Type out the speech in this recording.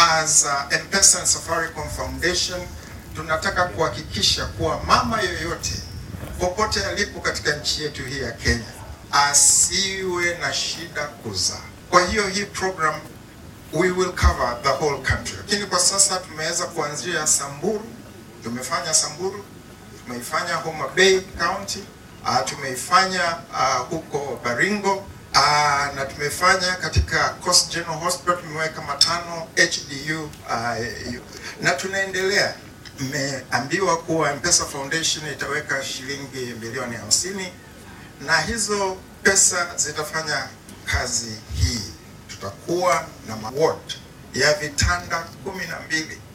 as uh, M-Pesa and Safaricom Foundation tunataka kuhakikisha kuwa mama yoyote popote alipo katika nchi yetu hii ya Kenya asiwe na shida kuzaa. Kwa hiyo hii program we will cover the whole country, lakini kwa sasa tumeweza kuanzia Samburu, tumefanya Samburu, tumeifanya Homa Bay County, uh, tumeifanya uh, huko Baringo uh, na tumefanya katika Coast General Hospital tumeweka matano HDU uh, na tunaendelea. Mmeambiwa kuwa M-Pesa Foundation itaweka shilingi milioni hamsini na hizo pesa zitafanya kazi hii. Tutakuwa na maward ya vitanda kumi na mbili